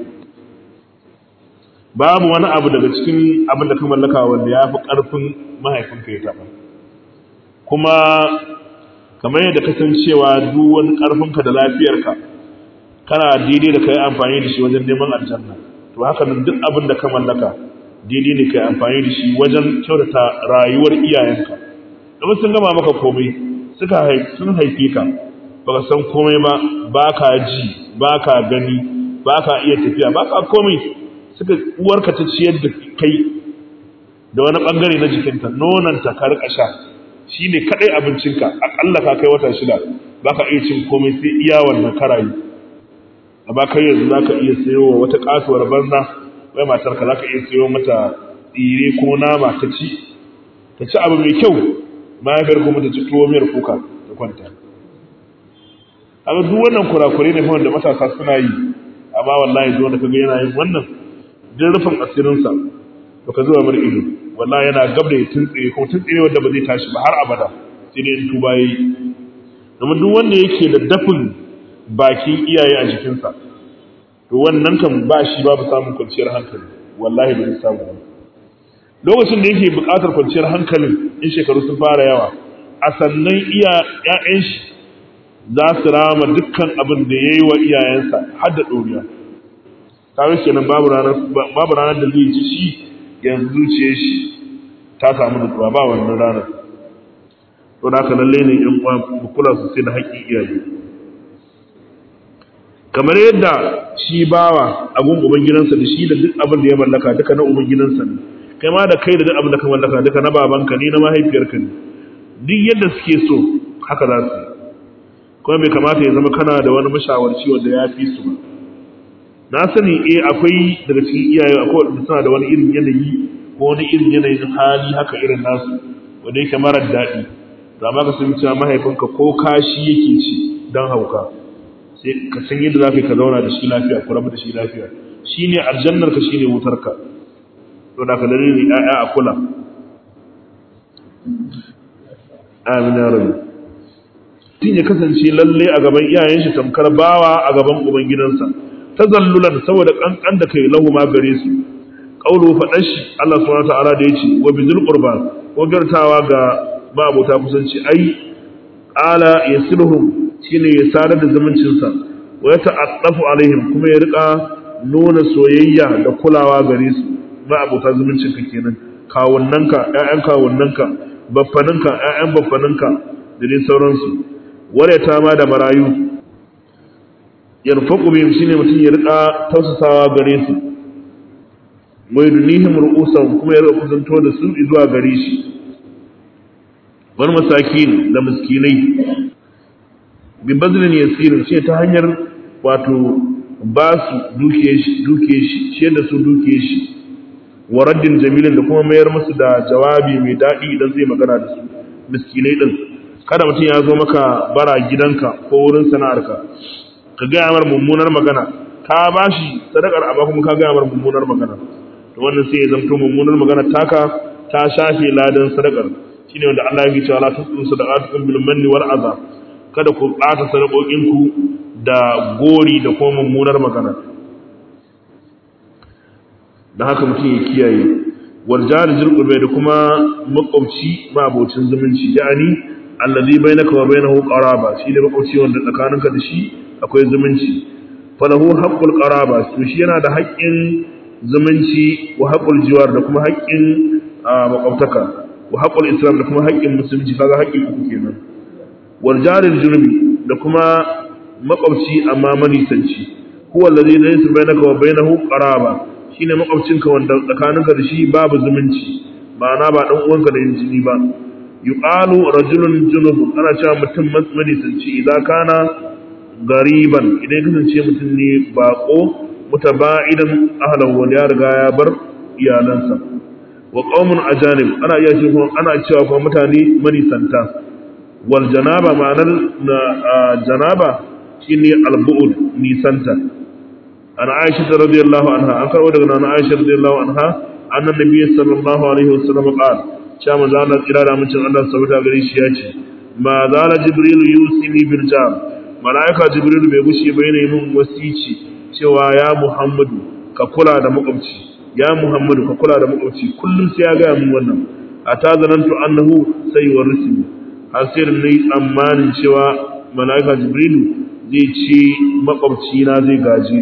babu wani abu daga cikin abin da ka mallaka wanda ya fi ƙarfin mahaifinka ya taɓa kuma kamar yadda ka san cewa duk wani ƙarfinka da lafiyarka kana daidai da ka yi amfani da shi wajen neman aljanna to haka nan duk abin da ka mallaka daidai ne ka yi amfani da shi wajen kyautata rayuwar iyayenka domin sun gama maka komai suka sun haife ka baka san komai ba ba ka ji ba ka gani ba ka iya tafiya ba ka komai suka uwarka ta ciyar da kai da wani bangare na jikinta nonanta ka rika sha shi ne kaɗai abincinka aƙalla ka kai wata shida ba ka iya cin komai sai iya wannan karayi a ba kai yanzu za ka iya sayo wa wata kasuwar banza wai matarka za ka iya sayo mata tsire ko nama ta ci ta ci abu mai kyau mahaifiyar kuma ta ci tuwo miyar kuka ta kwanta haka duk wannan kurakurai ne wanda matasa suna yi amma wallahi duk wanda kaga yana yin wannan din rufin asirinsa to ka zuba mar ido wallahi yana gab da ya tuntsire ko tuntsire wanda ba zai tashi ba har abada sai dai in tuba yayi domin duk wanda yake da dafin bakin iyaye a jikinsa to wannan kan ba shi babu samun kwanciyar hankali wallahi ba zai samu ba lokacin da yake buƙatar kwanciyar hankalin in shekaru sun fara yawa a sannan iya ƴaƴan shi za su rama dukkan abin da ya yi wa iyayensa har da ɗoriya kawai kenan babu ranar babu ranar da zai ji shi yanzu zuciyar shi ta samu nutsuwa ba wannan ranar to da haka lalle ne ƴan uwa mu kula sosai da haƙƙin iyaye kamar yadda shi bawa abun uban gidansa da shi da duk abin da ya mallaka duka na uban gidansa ne kai ma da kai da duk abin da ka mallaka duka na babanka ne na mahaifiyarka ne duk yadda suke so haka za su kuma bai kamata ya zama kana da wani mashawarci wanda ya fi su ba na sani eh akwai daga cikin iyaye akwai wanda suna da wani irin yanayi ko wani irin yanayin hali haka irin nasu wanda yake marar daɗi da ma ka san cewa mahaifinka ko kashi yake ci don hauka sai ka san yadda za ka zauna da shi lafiya ku rabu da shi lafiya shine aljannar ka shine wutar ka to da ka dalilin ya'ya a kula amin ya rabu tun ya kasance lalle a gaban iyayen shi tamkar bawa a gaban uban gidansa tazallulan saboda kankan da kai lahu ma gare su qaulu fadan shi Allah subhanahu ta'ala da yace wa bizul qurba ko gartawa ga mabota kusanci ai ala yasiluhum shine ya sadar da zumuncin sa wa yata'attafu alaihim kuma ya rika nuna soyayya da kulawa gare su mabota zumuncin ka kenan kawunnanka ƴaƴan kawunnanka baffaninka ƴaƴan baffaninka da dai sauransu ta ma da marayu yarfaqu bihim shine mutum ya rika tausasawa gare su mai dunihim ru'usan kuma ya rika kusanto da su zuwa gare shi wani masakin da miskinai bi bazlin yasir ce ta hanyar wato ba su duke shi duke shi ce da su duke shi wa raddin jamilin da kuma mayar musu da jawabi mai daɗi idan zai magana da su miskinai din kada mutum ya zo maka bara gidanka ko wurin sana'arka ka gaya mar mummunar magana ka ba shi sadakar amma kuma ka gaya mar mummunar magana to wannan sai ya zamto mummunar magana taka ta shafe ladan sadakar shine wanda Allah ya ce la tusu sadaqatukum bil manni wal adha kada ku bata sadakokin ku da gori da kuma mummunar magana da haka mutum ya kiyaye wal jari zul da kuma makwabci ma abocin zumunci yani allazi bainaka wa bainahu qaraba shi ne makwabci wanda tsakaninka da shi akwai zumunci falahu haqqul qaraba to shi yana da haƙƙin zumunci wa haqqul jiwar da kuma haƙƙin makwabtaka wa haqqul islam da kuma haƙƙin musulunci kaga haƙƙi uku kenan wal jaril junubi da kuma makwabci amma manisanci huwa allazi laysa bainaka wa bainahu qaraba shine makwabcinka wanda tsakaninka da shi babu zumunci ma'ana ba dan uwanka da jini ba yuqalu rajulun junub ana cewa mutum manisanci idan kana gariban idan kasance mutum ne bako mutaba'idan ahlan wani ya riga ya bar iyalansa wa qaumun ajanib ana iya cewa ana cewa kuma mutane manisanta wal janaba ma'anar na janaba shine al-bu'd nisanta ana Aisha radiyallahu anha an karbo daga nana Aisha radiyallahu anha annan nabi sallallahu alaihi wasallam qala cewa manzo Allah tsira da mutum Allah saboda gare shi ya ce ma zala jibril yusini bil jam malaika jibril bai gushi ba yana min wasici cewa ya muhammadu ka kula da makwabci ya muhammadu ka kula da makwabci kullum sai ya ga min wannan ata zanantu annahu sai warisi har sai da nayi tsammanin cewa malaika jibril zai ce makwabci na zai gaji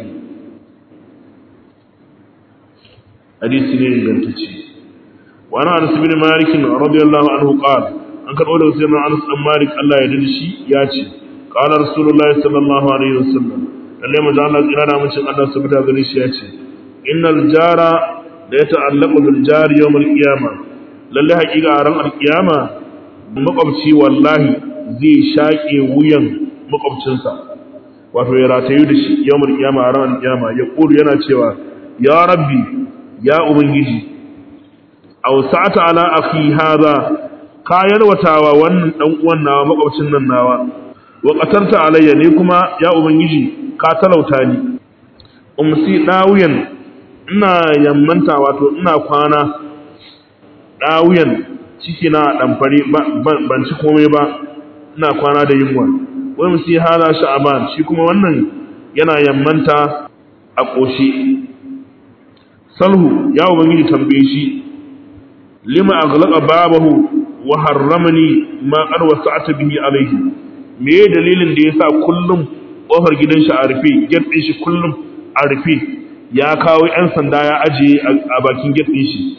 hadisi ne ingantacce وعن انس بن مالك رضي الله عنه قال an karɓo daga sayyidina Anas dan Malik Allah ya dade shi ya ce qala rasulullahi sallallahu alaihi wasallam lalle manzo Allah tsira da mun Allah subhanahu gare shi ya ce innal jara da yata'allaqu bil jari yawm al qiyamah lalle haƙiƙa a ran al qiyama makwabci wallahi zai shaƙe wuyan makwabcinsa wato ya ratayu da shi yawm al qiyama a ran al qiyama ya kuru yana cewa ya rabbi ya ubangiji aw sa'ata ala akhi hadha ka yalwatawa wannan dan uwan nawa makwabcin nan nawa wa qatarta alayya ni kuma ya ubangiji ka talauta ni umsi dawiyan ina yammanta wato ina kwana dawiyan ciki na damfari ban ci komai ba ina kwana da yunwa wai musi hala sha'aban shi kuma wannan yana yammanta a koshi salhu ya ubangiji tambaye shi lima aghlaqa babahu wa harramani ma qad wasa'ata bihi alayhi me dalilin da yasa kullum kofar gidan shi a rufe gate din shi kullum a rufe ya kawo yan sanda ya ajiye a bakin gate din shi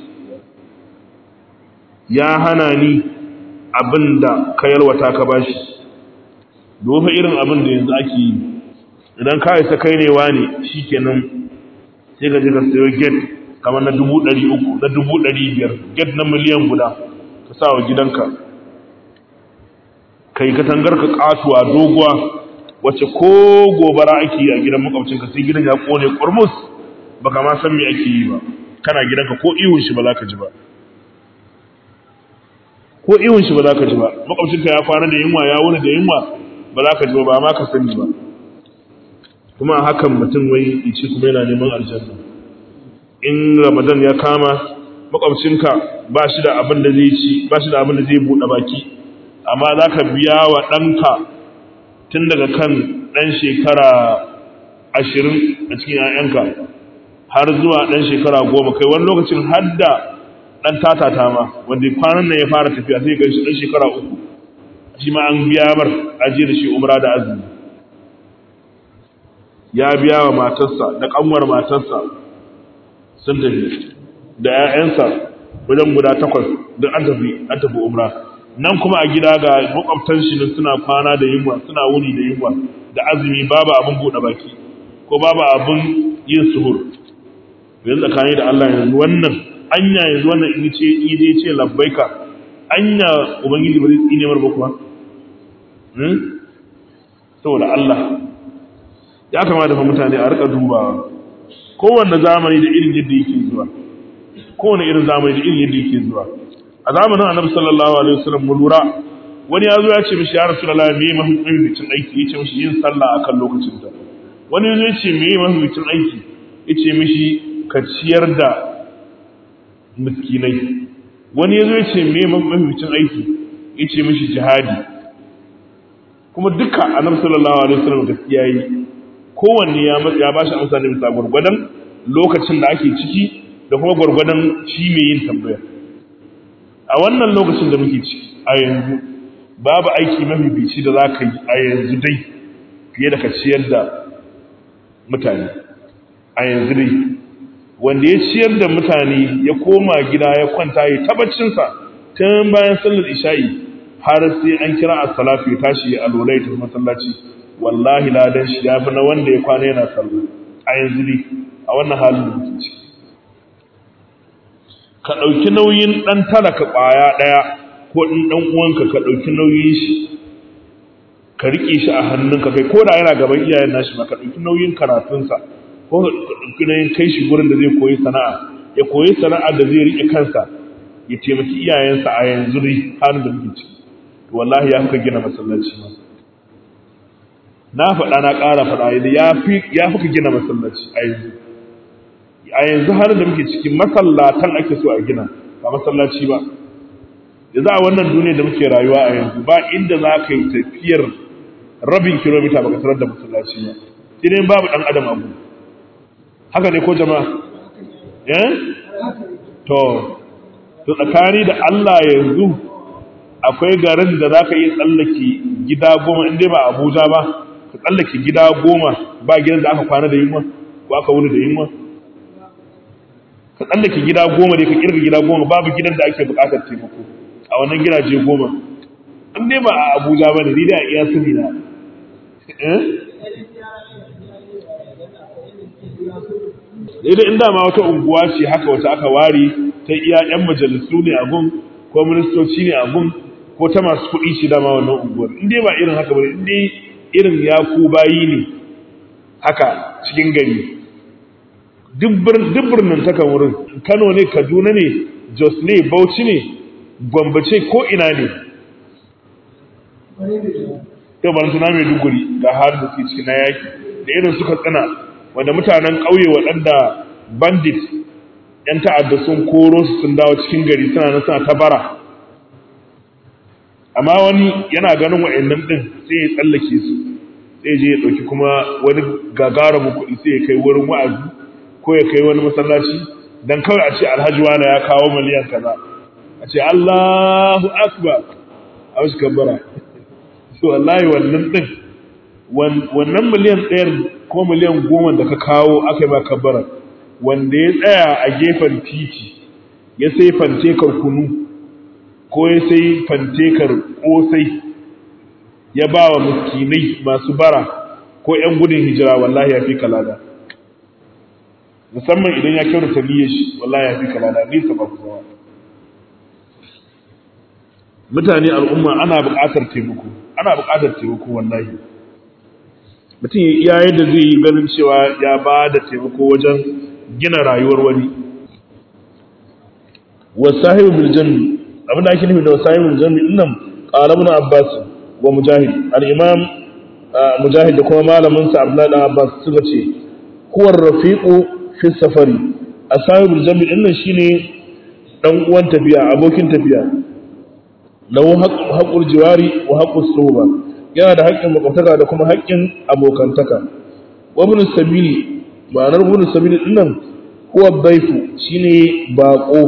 ya hana ni abinda ka yalwata ka bashi dofa irin abin da yanzu ake yi idan ka isa kai ne wani shikenan sai ka je ka sayo gate kamar na dubu ɗari uku na dubu ɗari biyar gate na miliyan guda ka sa wa gidanka kai katangar ka katuwa doguwa wacce ko gobara ake yi a gidan makwabcinka sai gidan ya kone kurmus baka ma san me ake yi ba kana gidanka ko ihun shi ba za ka ji ba ko ihun shi ba za ka ji ba makwabcinka ya kwana da yunwa ya wuni da yunwa ba za ka ji ba ba ma ka sani ba kuma hakan mutum wai ice kuma yana neman aljanna in ramadan ya kama makwabcinka ba shi da abin da zai ci ba shi da abin da zai buɗe baki amma za ka biya wa ɗanka tun daga kan ɗan shekara ashirin a cikin ‘ya'yanka har zuwa ɗan shekara goma kai wani lokacin har da ɗan tatata ma wanda kwanan nan ya fara tafiya sai gan shi ɗan shekara uku shi ma an biya mar ajiye da shi umra da azumi ya biya wa matarsa da ƙanwar matarsa sun tafi da ‘ya'yansa wajen guda takwas duk an tafi an tafi umra nan kuma a gida ga makwabtan shi suna kwana da yunwa suna wuni da yunwa da azumi babu abin buɗe baki ko babu abin yin suhur yanzu tsakani da Allah yanzu wannan anya yanzu wannan in ce in dai ce labbaika anya ubangiji ba zai tsine mar ba kuwa hmm saboda Allah ya kamata fa mutane a rika dubawa kowanne zamani da irin yadda yake zuwa kowanne irin zamani da irin yadda yake zuwa a zamanin annabi sallallahu alaihi wasallam mu lura wani ya zo ya ce mishi ya rasulullahi me mahimmancin aiki yace mishi yin sallah akan lokacin ta wani ya ce me mahimmancin aiki yace mishi ka ciyar da miskinai wani ya zo ya ce me mahimmancin aiki yace mishi jihadi kuma duka annabi sallallahu alaihi wasallam gaskiya yi kowanne ya ya bashi amsa ne bisa gurgurdan lokacin da ake ciki da kuma gurgurdan shi mai yin tambaya a wannan lokacin da muke ciki a yanzu babu aiki mafifici da za ka yi a yanzu dai fiye da ka ciyar da mutane a yanzu dai wanda ya ciyar da mutane ya koma gida ya kwanta ya tabbacinsa tun bayan sallar isha'i har sai an kira a salatu ya tashi a lolai ta masallaci wallahi ladan shi ya fi na wanda ya kwana yana sallah a yanzu dai a wannan halin da muke ciki ka ɗauki nauyin ɗan talaka ƙwaya ɗaya ko ɗin ɗan uwanka ka ɗauki nauyin shi ka riƙe shi a hannunka kai ko da yana gaban iyayen nashi ma ka ɗauki nauyin karatunsa ko ka ɗauki nauyin kai shi gurin da zai koyi sana'a ya koyi sana'a da zai riƙe kansa ya taimaki iyayensa a yanzu dai halin da muke ciki to wallahi ya fi gina masallaci ma na faɗa na ƙara faɗa ya fi ya fi gina masallaci a yanzu a yanzu har da muke cikin masallatan ake so a gina ba masallaci ba da za a wannan duniya da muke rayuwa a yanzu ba inda za ka yi tafiyar rabin kilomita baka tarar da masallaci ba sai dai babu dan adam abu haka ne ko jama'a eh to to tsakani da Allah yanzu akwai garin da za ka yi tsallake gida goma in dai ba Abuja ba ka tsallake gida goma ba gidan da aka kwana da yunwa ko aka wuni da yunwa ka tsallake gida goma da ka kirga gida goma babu gidan da ake bukatar taimako a wannan gidaje goma an dai ba a abuja ba ne ni da iya sani na idan inda ma wata unguwa ce haka wata aka ware ta iya yan majalisu ne a gun ko ministoci ne a gun ko ta masu kuɗi shi dama wannan unguwar in dai ba irin haka ba in dai irin ya ku bayi ne haka cikin gari duk birnin taka wurin kano ne kaduna ne jos ne bauchi ne gwambace ko ina ne yau ba suna mai duguri ga har da suke cikin na yaki da irin suka tsina wanda mutanen ƙauye waɗanda bandit ‘yan ta'adda sun koro su sun dawo cikin gari suna nan suna ta bara amma wani yana ganin wa'annan ɗin sai ya tsallake su sai je ya ɗauki kuma wani gagarumin kuɗi sai ya kai wurin wa'azi ko ya kai wani masallaci dan kawai a ce alhaji wani ya kawo miliyan kaza a ce Allahu akbar a wasu kabbara so wallahi wannan ɗin wannan miliyan ɗayar ko miliyan goma da ka kawo aka yi ba kabbara wanda ya tsaya a gefen titi ya sai fantekar kunu ko ya sai fantekar ƙosai ya ba wa miskinai masu bara ko ‘yan gudun hijira wallahi ya fi kalada musamman idan ya kyautata niyyar shi wallahi ya fi kalada nisa ba ku zama mutane al'umma ana buƙatar taimako ana buƙatar taimako wallahi mutum ya iya yadda zai yi ganin cewa ya ba da taimako wajen gina rayuwar wani wasahibu bil janni abin da ake nufi da wasahibu bil janni dinnan qala ibn abbas wa mujahid al-imam mujahid da kuma malamin sa abdullahi dan abbas suka ce huwa rafiqu fi safari ashabul jami din nan shine dan uwan tafiya abokin tafiya lahu haqqul jiwari wa haqqus suhba yana da haƙƙin makwabtaka da kuma haƙƙin abokantaka wa ibn sabili ma'anar ibn sabili din nan huwa dhaifu shine baqo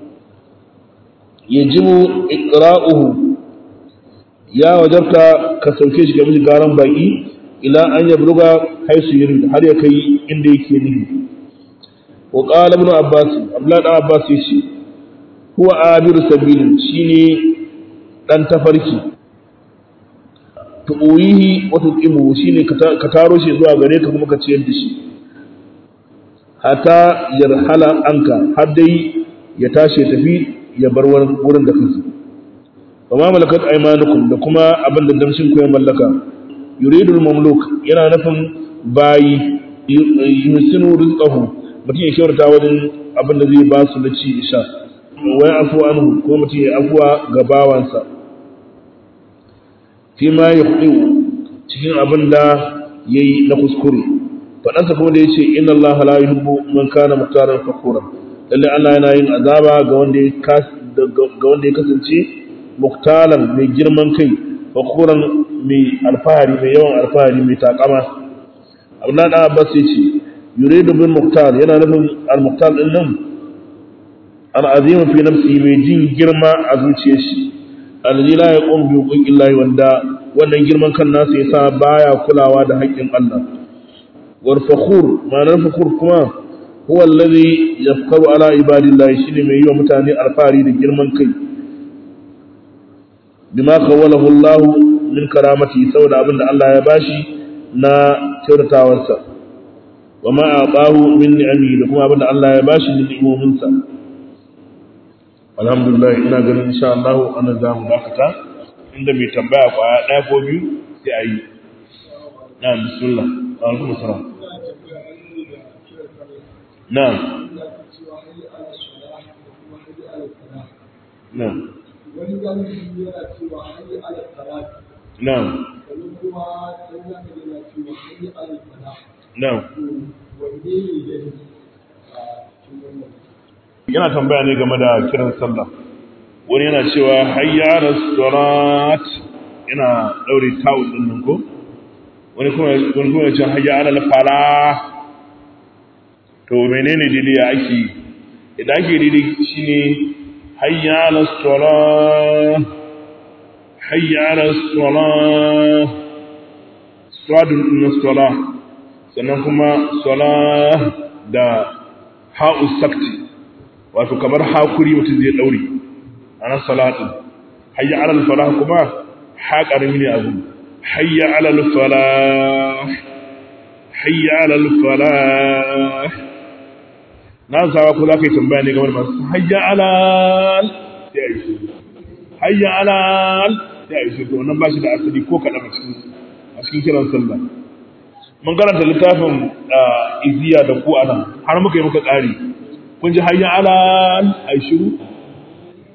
yajibu iqra'uhu ya wajabta ka sauke shi ga miji garan baki ila an yabluga haisu yurid har ya kai inda yake nufi wa qala ibn abbas abdullah dan abbas yace huwa abir sabil shine dan tafarki tuuyihi wa tuqimu shine ka taro shi zuwa gare ka kuma ka ciyar da shi hatta yarhala anka har dai ya tashi tafi ya bar wurin da kansa وما ملكت ايمانكم da kuma abin da damshin ku ya mallaka yuridul mamluk yana nufin bayi yusinu rizqahu mutum ya kyautata wajen abin da zai ba su na ci isha wai afu anhu ko mutum ya afuwa ga bawansa fi ma yuqdi cikin abin da yayi na kuskure fadansa kuma da yace inna allaha la yuhibbu man kana muhtaran fakhura lalle Allah yana yin azaba ga wanda ya ga wanda ya kasance muktalan mai girman kai fakuran mai alfahari mai yawan alfahari mai takama abdullahi dan abbas yace yuridu bil muktal yana nufin al muktal din nan al azim fi nafsi mai jin girma a zuciyar shi alladhi la yaqum bi huquqillahi wanda wannan girman kan nasa yasa baya kulawa da haƙƙin Allah wal fakhur ma'anar fakhur kuma huwa alladhi yafkaru ala ibadillahi shine mai yi wa mutane alfahari da girman kai bima kawwalahu Allah min karamati saboda abin da Allah ya bashi na kyautatawarsa wa ma aqahu min ni'ami da kuma abin da Allah ya bashi min ni'imominsa alhamdulillah ina ganin insha Allah ana za mu dakata inda mai tambaya kwaya ɗaya ko biyu sai a yi na bismillah alaikum assalam na'am na'am wani galibi yana cewa hayyi ala salati na'am wani kuma dan zaka yana cewa hayyi ala salah na'am to wanne ne gani a cikin wannan yana tambaya ne game da kiran sallah wani yana cewa hayya ala salat yana daure tawul din nan ko wani kuma wani kuma ya ce hayya ala falah to menene dai ya ake idan ake dai shine hayya ala salah hayya ala salah sadun din salah sannan kuma salah da ha'u sakti wato kamar hakuri mutum zai daure ana salatu hayya ala al-falah kuma ha karami ne abu hayya ala al-falah hayya ala al-falah na sawa ko zaka yi tambaya ne game da masu hayya ala sai ayi shi hayya ala sai ayi shi to wannan ba shi da asali ko kadan a cikin a cikin kiran sallah mun karanta littafin iziya da ku anan har muka yi muka ƙari kun ji hayya ala ai shiru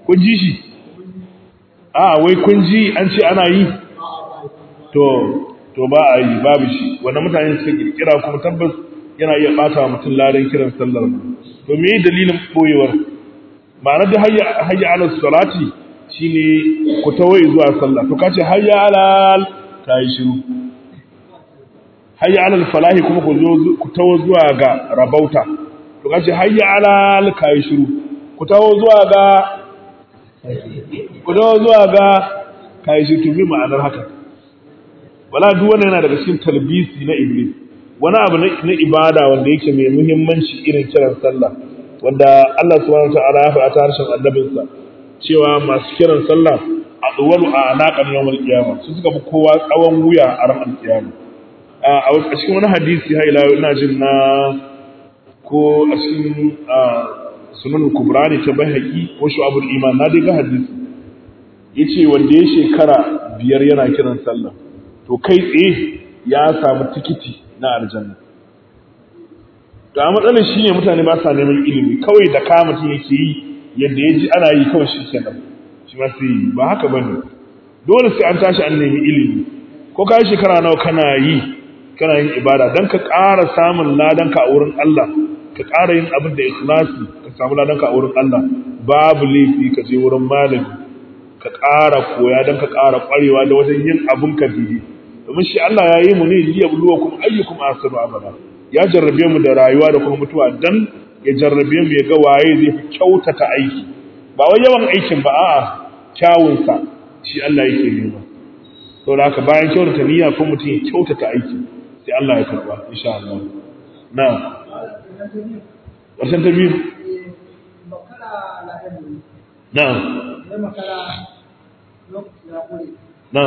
kun ji shi a wai kun ji an ce ana yi to to ba a yi babu shi wanda mutane suka kirkira kuma tabbas yana iya bata wa mutum ladan kiran sallar to me dalilin boyewar ma'anar da hayya hayya ala salati shine ku tawai zuwa sallah to kace hayya ala kai shiru hayya ala falahi kuma ku zo ku tawo zuwa ga rabauta to kace hayya ala kai shiru ku tawo zuwa ga ku tawo zuwa ga kai shiru to bi ma'anar haka wala duk wannan yana daga cikin talbisi na iblis wani abu na ibada wanda yake mai muhimmanci irin kiran sallah wanda Allah subhanahu wataala ya faɗa ta harshen annabinsa cewa masu kiran sallah a duwalu a alaƙar yawmal qiyama su suka fi kowa tsawon wuya a ran alƙiyama a cikin wani hadisi ha ila ina jin na ko a cikin sunan kubra ne ta bahaki ko shu'abul iman na dai ga hadisi yace wanda ya shekara biyar yana kiran sallah to kai tsaye ya samu tikiti na aljanna to a matsalar shine mutane ba sa neman ilimi kawai da ka mutum yake yi yadda ya ji ana yi kawai shi kenan shi ma sai ba haka bane dole sai an tashi an nemi ilimi ko ka yi shekara nawa kana yi kana yin ibada dan ka ƙara samun ladan ka a wurin Allah ka ƙara yin abin da ikhlasi ka samu ladan ka a wurin Allah babu laifi ka je wurin malami ka ƙara koya dan ka ƙara ƙwarewa da wajen yin abin ka biyu domin shi Allah ya yi mu ne liya buluwa kuma ayyukum ahsanu amala ya jarrabe mu da rayuwa da kuma mutuwa dan ya jarrabe mu ya ga waye zai fi kyautata aiki ba wai yawan aikin ba a'a kyawun sa shi Allah yake nema to da haka bayan kyautata niyya ko mutum ya kyautata aiki sai Allah ya karba insha Allah na ƙarshen ta biyu na na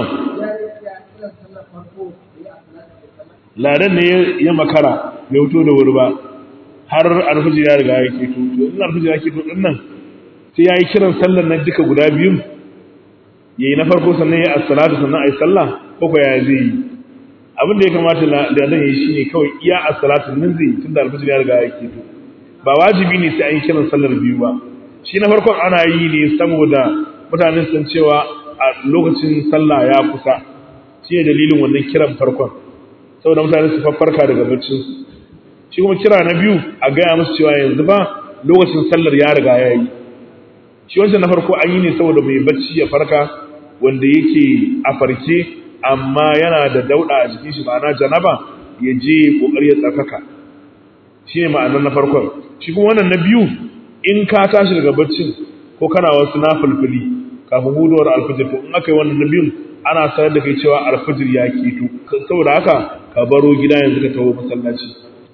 ladan ne ya makara bai wuto da wuri ba har alfajir ya riga ya keto to in alfajir ya keto din nan sai yayi kiran sallar nan duka guda biyun yayi na farko sannan ya as-salatu sannan ayi sallah ko ko ya zai yi abin da ya kamata da dan yi shine kawai iya as-salatu nan zai tunda alfajir ya riga ya keto ba wajibi ne sai an yi kiran sallar biyu ba shi na farkon ana yi ne saboda mutanen sun cewa a lokacin sallah ya kusa shi ne dalilin wannan kiran farkon saboda mutane su farka daga baccin shi kuma kira na biyu a gaya musu cewa yanzu ba lokacin sallar ya riga ya yi shi wancan na farko an yi ne saboda mai bacci ya farka wanda yake a farke amma yana da dauda a jikin shi ma'ana janaba ya je kokari ya tsarkaka shi ne ma'anar na farkon shi kuma wannan na biyu in ka tashi daga baccin ko kana wasu na fulfuli kafin hudowar alfajir to in aka yi wannan na biyun ana sanar da kai cewa alfajir ya keto saboda haka ka baro gida yanzu ka taho masallaci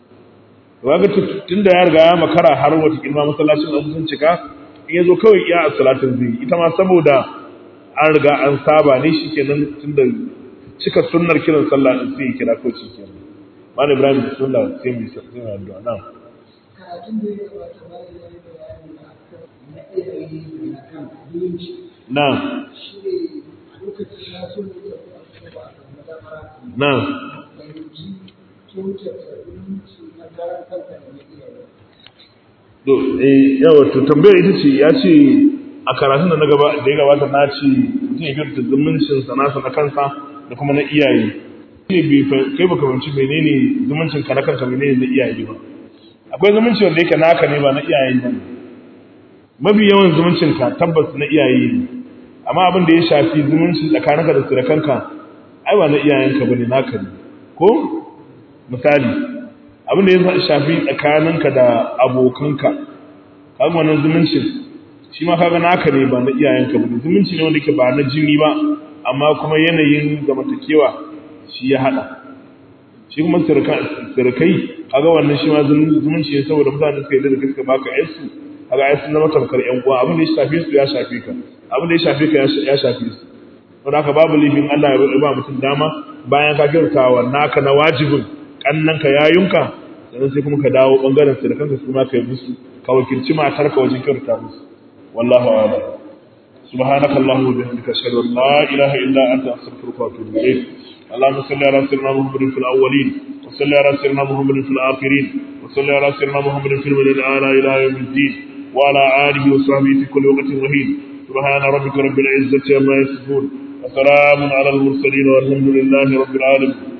kaga tunda ya riga ya makara har wata kilma masallacin an sun cika in yazo kawai iya as-salatin zai ita ma saboda an riga an saba ne shikenan tunda cika sunnar kiran sallah din sai kira ko shikenan malam ibrahim bismillah sai mu sai mu addu'a na'am karatun da ya gabata bayan ya yi bayani akan na iyaye da kan zumunci na'am shi ne a lokacin na so ne da kuma ba a madamara na'am fahimci kyautata zumunci na karan kanka da na iyaye to eh yawa to tambayar ita ce ya ce a karatun da na gaba da ya gabata na ce mutum ya kyautata zumuncin sa nasa na kansa da kuma na iyaye ne bai fa- kai baka fahimci menene zumuncin ka na kanka menene na iyaye ba akwai zumunci wanda yake naka ne ba na iyaye ba mafi yawan zumuncin ka tabbas na iyaye ne amma abin da ya shafi zumuncin tsakaninka da surukanka ai ba na iyayenka bane naka ne ko misali abin da ya shafi tsakaninka da abokanka kaga wannan zumuncin shi ma kaga naka ne ba na iyayenka ba zumunci ne wanda yake ba na jini ba amma kuma yanayin zamantakewa shi ya hada shi kuma surukai kaga wannan shi ma zumunci ne saboda mutane suka yi da suka baka yarsu kaga yarsu na matamkar yan uwa abin da ya shafe su ya shafe ka abin da ya shafe ka ya shafe su don haka babu laifin Allah ya ba mutum dama bayan ka kyautawa naka na wajibin kannanka yayunka sannan sai kuma ka dawo bangaren su da kanka su ma ka yi musu ka wakilci matarka wajen kyauta musu wallahu a'lam subhanaka allahumma wa bihamdika ashhadu an la ilaha illa anta astaghfiruka wa atubu ilayk اللهم صل على سيدنا محمد في الاولين وصل على سيدنا محمد في الاخرين وصل على سيدنا محمد في المدى الاعلى الى يوم الدين وعلى اله وصحبه في كل وقت وحين subhana rabbika rabbil izzati amma yasifun wa salamun ala al mursalin walhamdulillahi rabbil alamin